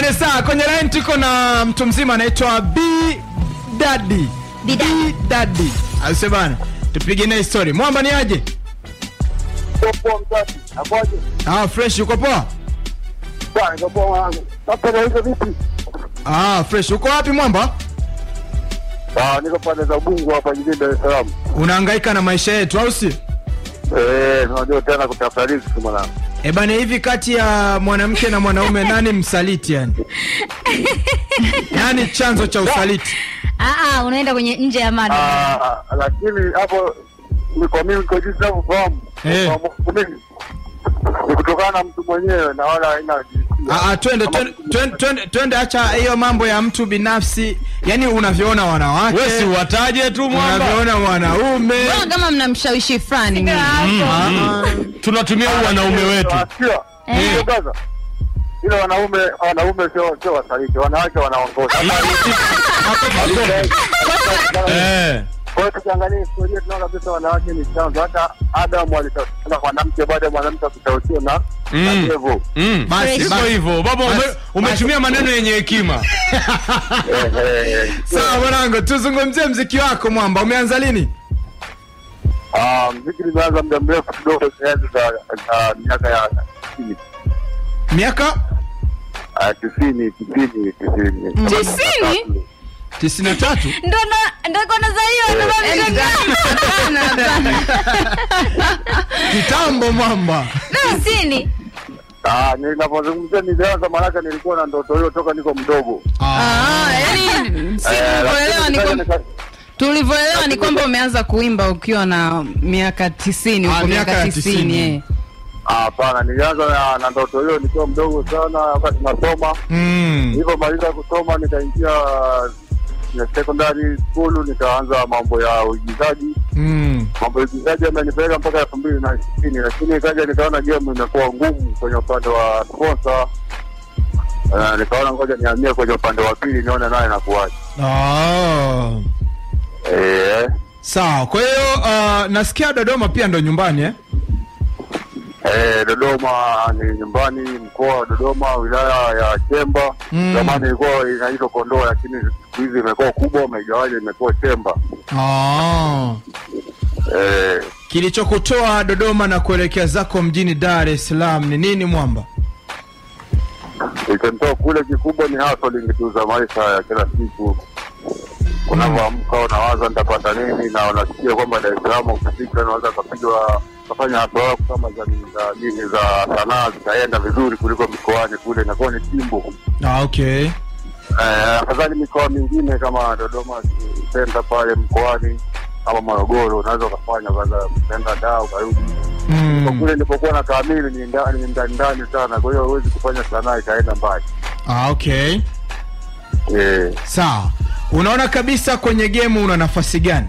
bane saa kwenye line tuko na mtu mzima anaitwa B Daddy. B Daddy. B Daddy. Ase bana. Tupige naye story. Mwamba ni aje? Poa mzazi. Hapoje? Ah, fresh uko poa? Bwana, niko poa mwanangu. Sasa na hizo vipi? Ah, fresh. Uko wapi Mwamba? Ah, niko pande za Ubungo hapa jijini Dar es Salaam. Unahangaika na maisha yetu au si? Eh, unajua tena kutafuta riziki mwanangu. Eh bana, hivi kati ya mwanamke na mwanaume nani msaliti yani? Yaani chanzo cha usaliti. Ah, ah, unaenda kwenye nje ya mada. Ah, lakini hapo ni kwa mimi kwa jinsi ninavyofahamu. Eh. Kwa Mungu mimi, Ni kutokana na mtu mwenyewe na wala haina jinsia. Ah, ah, twende twende twende- twende twende, acha hiyo mambo ya mtu binafsi, yaani unavyoona wanawake, Wewe si wataje tu mwamba. unavyoona wanaume. Mbona kama mnamshawishi fulani mimi? Ah, Tunatumia huu wanaume wetu. Unasikia? Eh. Ndio gaza. Ile wanaume wanaume sio sio wasaliti, wanawake wanaongoza. Eh. Kwa hiyo tukiangalia historia tunaona kabisa wanawake ni chanzo. Hata Adamu alitafutana na mwanamke baada ya mwanamke kutausiwa na Mm. na Evo. Mm. Basi, Iko basi. hivyo. Baba ume, Basi, umetumia maneno yenye hekima. Eh, eh, eh. Sawa mwanangu, tuzungumzie mziki wako Mwamba, umeanza lini? Ah, mziki nimeanza muda mrefu kidogo, enzi za za miaka ya tisini Miaka Ah, tisini tisini tisini Tisini? 93. Ndo na ndo kona za hiyo ndo Hapana, hapana. Kitambo Mwamba. tisini. Ah, ninapozungumzia nilianza, maanake nilikuwa na ndoto hiyo toka niko mdogo. Ah, yani si Eh, tulivyoelewa lakini ni sasa kwamba nika- tulivyoelewa ni kwamba umeanza kuimba ukiwa na miaka tisini Ah, huko miaka ya miaka tisini tisini. eh. Ah, Hapana, nilianza na, na ndoto hiyo nikiwa mdogo sana, wakati nasoma. Mm. Nilipomaliza kusoma nikaingia ya secondary school, nikaanza mambo ya uigizaji. Mm. Mambo ya uigizaji yamenipeleka mpaka elfu mbili na ishirini, lakini ikaja nikaona game imekuwa ngumu kwenye upande wa sponsor. Uh, nikaona ngoja nihamie kwenye upande wa pili nione naye nakuwaje. Oh. Eh, Sawa. Kwa hiyo uh, nasikia Dodoma pia ndo nyumbani eh? eh, Dodoma ni nyumbani, mkoa wa Dodoma, wilaya ya Chemba. Mm. Zamani ilikuwa inaitwa Kondoa, lakini siku hizi imekuwa kubwa, imegawanywa, imekuwa Chemba. Oh. Eh, Kilichokutoa Dodoma na kuelekea zako mjini Dar es Salaam ni nini Mwamba? ikanitoa kule, kikubwa ni hustling tu za maisha ya kila siku. Unavyoamka unawaza nitapata nini, na unasikia kwamba Dar es Salaam ukifika unaweza ukapigwa ukafanya hatua yako kama za za nini za sanaa zikaenda vizuri kuliko mikoani kule, inakuwa ni timbo. Ah, okay. Eh, afadhali mikoa mingine kama Dodoma senta pale mkoani kama Morogoro unaweza ukafanya kwanza ukaenda daa ukarudi. Kwa Mm. kule nilipokuwa na kamili ni ndani ni ndani ndani sana, kwa hiyo huwezi kufanya sanaa ikaenda mbali. Ah, okay. Eh, Sawa. Unaona kabisa kwenye game una nafasi gani?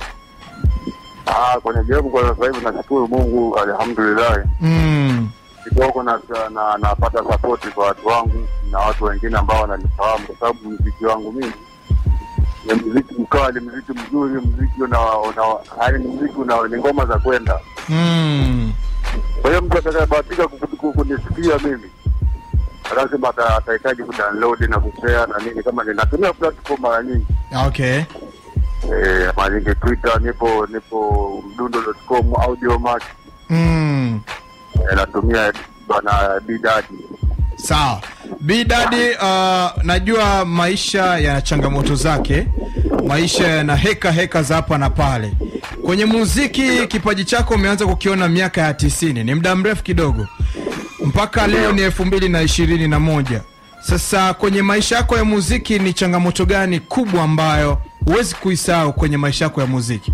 ah, kwenye game kwa sasa hivi nashukuru Mungu, alhamdulillah Mm. kidogo na na napata sapoti kwa watu wangu na watu wengine ambao wananifahamu, kwa sababu mziki wangu mimi ni mziki mkali, mziki mzuri, mziki una, una yaani ni mziki una ni ngoma za kwenda Mm. Kwa hiyo mtu atakayebahatika ku- ku- kunisikia mimi lazima ata- atahitaji kudownload na kushare na nini, kama ninatumia platform mara nyingi Ah, Okay. eh, mara nyingi Twitter, nipo nipo mdundo.com, Audiomack Mm. eh, natumia bwana Bidadi. Sawa. B Daddy, uh, najua maisha yana changamoto zake, maisha yana heka heka za hapa na pale. Kwenye muziki kipaji chako umeanza kukiona miaka ya tisini, ni muda mrefu kidogo, mpaka leo ni elfu mbili na ishirini na moja. Sasa kwenye maisha yako ya muziki ni changamoto gani kubwa ambayo huwezi kuisahau kwenye maisha yako ya muziki?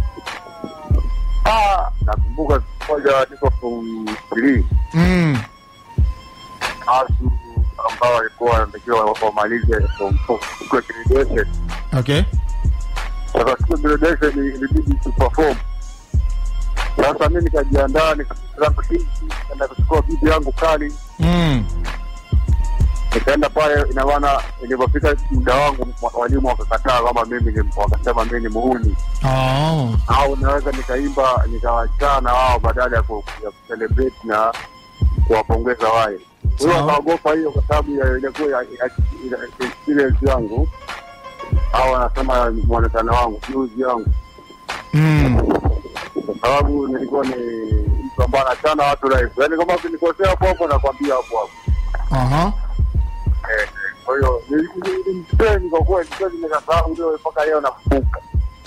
Ah, nakumbuka siku moja niko form 3 Mm. asu ambao walikuwa wanatakiwa wamalize form 4 kwa graduation. Okay. Sasa siku ya graduation ilibidi tu perform. Sasa mimi nikajiandaa nikaanza nikaenda kuchukua bibi yangu kali Mm. nikaenda pale, ina maana ilipofika muda wangu wa- walimu wakakataa kama mimi ni, wakasema mimi ni muhuni Oh. au naweza nikaimba nikawachana wao badala ya ku- ya kucelebrate na kuwapongeza wale. huyo Sawa. akaogopa hiyo kwa sababu ya ilikuwa ya- ya- ya- experience yangu au anasema mwonekano wangu juzi yangu Mm. kwa sababu nilikuwa ni mtu ambaye anachana watu live yaani kama ukinikosea hapo hapo nakwambia hapo hapo Aha. Eh, eh, kwa hiyo nilimteni kwa kweli kweli nikasahau ndio mpaka leo nakumbuka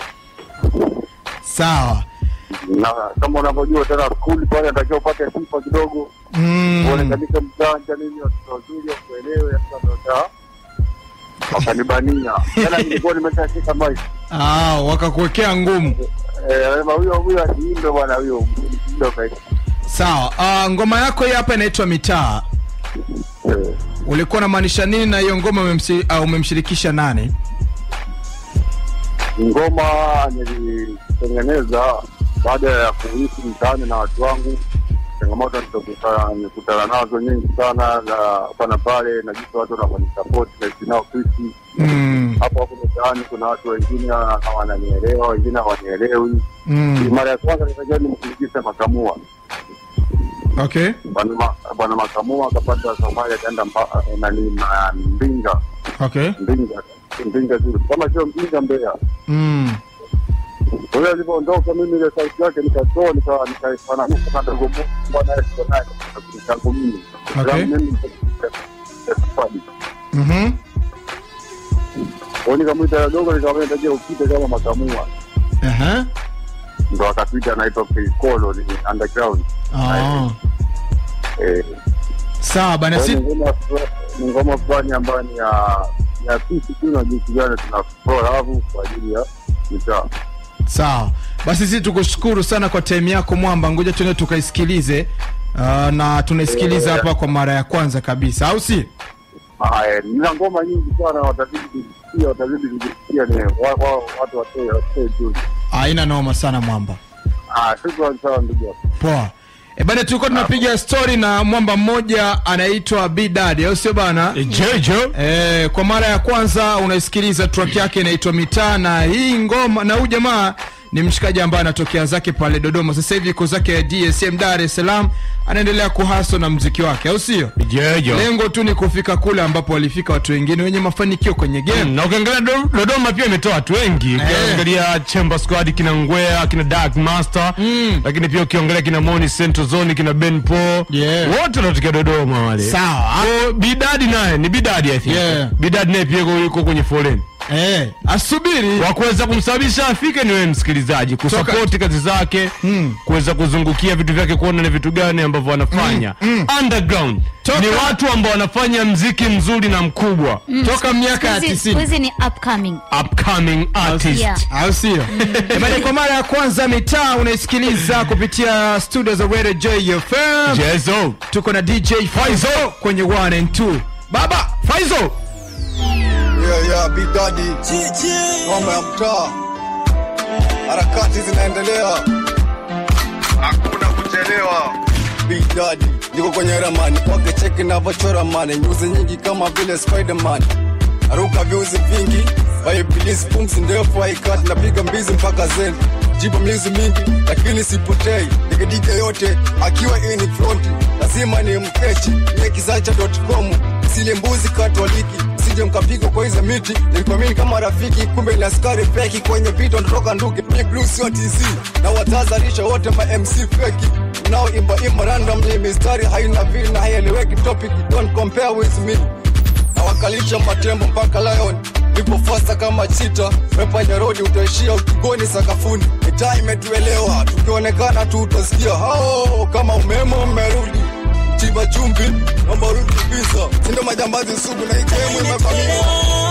Sawa. na kama unavyojua tena skuli pale natakiwa upate sifa kidogo Mm. uonekanisha mjanja nini watoto wazuri wakuelewe sasa wakanibania tena nilikuwa nimeshashika maisha Ah, wakakuwekea ngumu. Eh, anasema huyo huyo asiimbe bwana huyo mtindo kaika Sawa. Ah, ngoma yako hii hapa inaitwa Mitaa. Eh, Ulikuwa unamaanisha nini na hiyo ngoma umemsi, uh, umemshirikisha nani? ngoma nilitengeneza baada ya kuishi mtaani na watu wangu changamoto nilizokutana nikutana nazo nyingi sana na hapa na pale na jinsi watu wanavyonisapoti naishi nao kuishi Mm. hapo hapo mtaani kuna watu wengine wana- wananielewa wengine hawanielewi Mm. mara ya kwanza nikaja nimshirikisha makamua Okay. bwana Ma- bwana makamua akapata safari akaenda mba- nani ma- mbinga Okay. mbinga mbinga zile kama sio mbinga mbea Mm. kwa hiyo alivyoondoka mimi ile sauti yake nikatoa nika- nikaifananisha na dogo Mungu bwana Yesu naye changu mimi Okay. Kwa mimi safari Mhm. kwa hiyo nikamwita dogo nikamwambia nitajia upite kama makamua Aha. ndo akapita anaitwa Kikolo ni underground Ah. eh Sawa bana Kwa si hiyo ni ngoma fula- ni ngoma fulani ambayo ni ya ya sisi tu na jinsi gani tunafua lavu kwa ajili ya mitaa. sawa. Basi sisi tukushukuru sana kwa time yako Mwamba, ngoja tuende tukaisikilize. Uh, na tunaisikiliza Yeah. hapa kwa mara ya kwanza kabisa, au si? Haya, nina ngoma nyingi sana, watazidi kuzisikia, watazidi kuzisikia, ni wa- wa- watu watoe watoe juu. Haina noma sana Mwamba. Ah, shukrani sana ndugu yangu. Poa. E bana, tulikuwa tunapiga story na mwamba mmoja anaitwa B Daddy, au sio bana? Jojo E, kwa mara ya kwanza unaisikiliza track yake inaitwa Mitaa, na hii ngoma na huyu jamaa ni mshikaji ambaye anatokea zake pale Dodoma, sasa hivi yuko zake DSM Dar es Salaam, anaendelea kuhaso na mziki wake, au sio? Jojo Lengo tu ni kufika kule ambapo walifika watu wengine wenye mafanikio kwenye game. na ukiangalia Do- Dodoma pia imetoa watu wengi ukiangalia Chamber Squad kina Ngwea kina Dark Master lakini pia ukiangalia kina Moni Central Zone kina Ben Paul Yeah. wote wanatokea Dodoma wale Sawa. So, Bidadi naye ni Bidadi I think Yeah. Bidadi naye pia yuko- yuko kwenye foleni Eh, asubiri. wa kuweza kumsababisha afike ni wewe msikilizaji kusapoti kazi zake Mm. kuweza kuzungukia vitu vyake kuona ni vitu gani ambavyo wanafanya underground Toka- ni watu ambao wanafanya mziki mzuri na mkubwa Toka miaka ya Siku hizi- 90. siku hizi ni upcoming upcoming artist Yeah. au sio? Bali kwa mara ya kwanza mitaa unaisikiliza kupitia studio za Radio JFM. Jezo Tuko na DJ Faizo kwenye 1 and 2. Baba Faizo. Yeah, yeah, Big Daddy. Ngoma ya mtaa. Harakati zinaendelea. Hakuna kuchelewa. Big Daddy. Niko kwenye ramani kwake cheki navyochora mane nyuzi nyingi kama vile Spiderman aruka viuzi vingi waibilisi pumzi ndefu haikati napiga mbizi mpaka zen jibu mizi mingi lakini sipotei digidike yote akiwa ini fronti lazima ni mkechi niekizacha.com sile mbuzi katoliki sije mkapiga kwa hizo miti nilikuamini kama rafiki kumbe ni askari feki kwenye vita natoka nduge mi blue sio tz na watazalisha wote ma mc feki unaoimba imba randomly mistari haina vili na haieleweki topic don't compare with me nawakalisha matembo mpaka lion nipo fasta kama chita mepanya rodi utaishia ukigoni sakafuni mitaa imetuelewa tukionekana tu utasikia hao kama umeme umerudi chiba chumbi naomba rudi visa sindo majambazi sugu na ikemu imevamia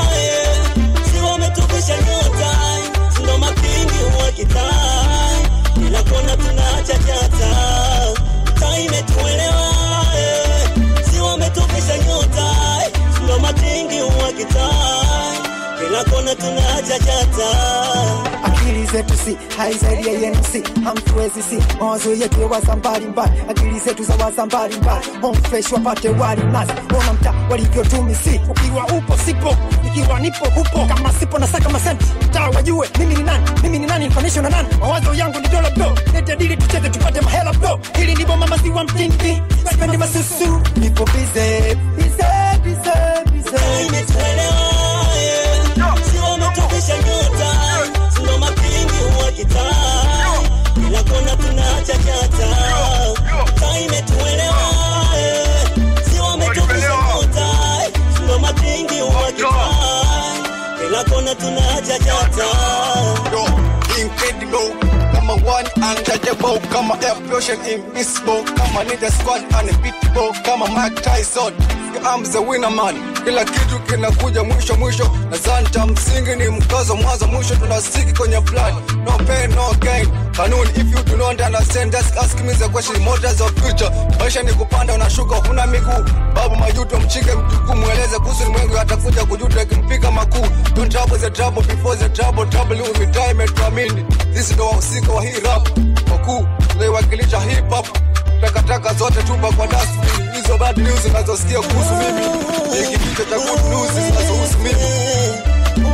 wametupisha nyota ndo makingi wa kitaa kila kona tunaacha jata taa imetuelewa eh. si wametupisha nyota ndo makingi wa kitaa kila kona tunachachata akili zetu si hai zaidi ya yenu si hamtuwezi si mawazo yetu waza mbalimbali akili zetu za waza mbalimbali home fresh wapate wali nazi ona mtaa walivyotumi si ukiwa upo sipo ikiwa nipo upo kama sipo na saka masenti mtaa wajue mimi ni nani mimi ni nani nifanisho na nani mawazo yangu ni dola bro lete dili tucheze tupate mahela bro hili ndivyo mama si wa mtindi sipendi masusu nipo bize bize bize bize imetuelewa si wametubisha nyota sindo mapingi wa kitaa kila kona tunachachata taa imetuelewa si wametubisha nyota sindo mapingi wa kitaa kila kona tunachachata Yo, incredible kama one untouchable kama explosion invisible kama need a squad unbeatable kama Mike Tyson I'm the winner man kila kitu kinakuja mwisho mwisho na zanta msingi ni mkazo mwanzo mwisho tunasiki kwenye plan no pain no gain kanuni if you do not understand just ask me the question motors of future maisha ni kupanda unashuka huna miguu babu majuto mchike mtukuu mweleze kuhusu mwengu atakuja kujuta ikimpiga makuu don't trouble the trouble before the trouble trouble you with time and tuamini sisi ndo wahusika wa hii rap wakuu tunaiwakilisha hip hop takataka zote tupa kwa dustbin hizo bad news unazosikia kuhusu mimi ni kipicha cha good news zinazohusu mimi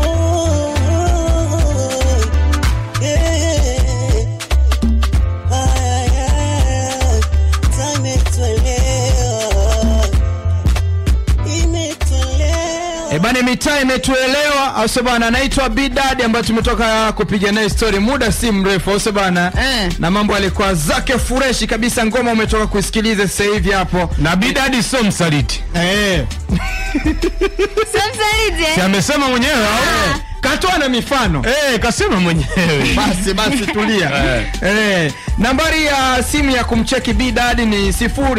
E bana, mitaa imetuelewa, au sio bana? Anaitwa Bidad ambaye tumetoka kupiga naye story muda si mrefu, au sio bana? Eh. Na mambo alikuwa zake freshi kabisa. Ngoma umetoka kuisikiliza sasa hivi hapo. na bidadi sio msaliti Eh, Sio msaliti si eh? amesema mwenyewe au katoa na mifano. eh kasema mwenyewe Basi basi tulia. eh, nambari ya simu ya kumcheki Bidad ni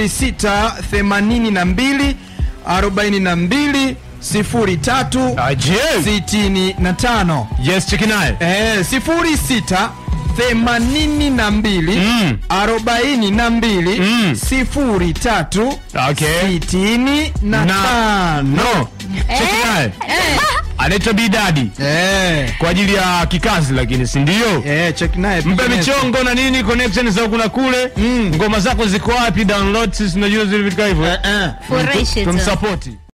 0682 42 03 aje 65. yes cheki naye Eh, sifuri sita themanini na mbili Mm. arobaini na mbili Mm. sifuri tatu Okay. sitini na na tano. no cheki naye anaitwa bidadi Eh, kwa ajili ya kikazi lakini si ndio eh, check naye mpe piga michongo na nini connection za huku na kule Mm. ngoma zako ziko wapi download sisi tunajua zile vitu kama hivyo Eh, eh. Furahishe tu. tumsapoti